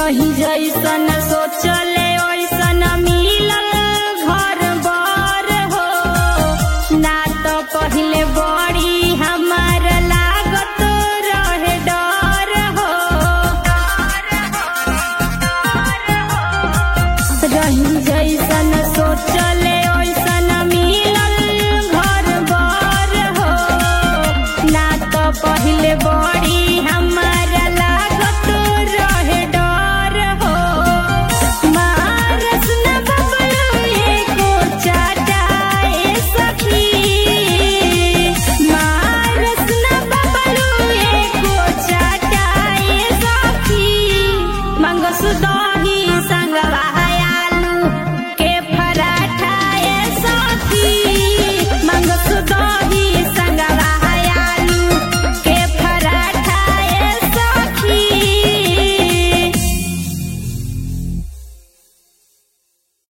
रही जैसन सोचले ओइसन मिलल घर बर हो ना तो पहिले बड़ी हमार लागत रहे डर हो रही जैसन सोचले ओइसन मिलल घर बर हो ना तो पहिले बड़ी हमार लागत रहे डर हो मारस न बबलू एको चाटाए सखी मारस न बबलू एको चाटाए सखी मंगसुदा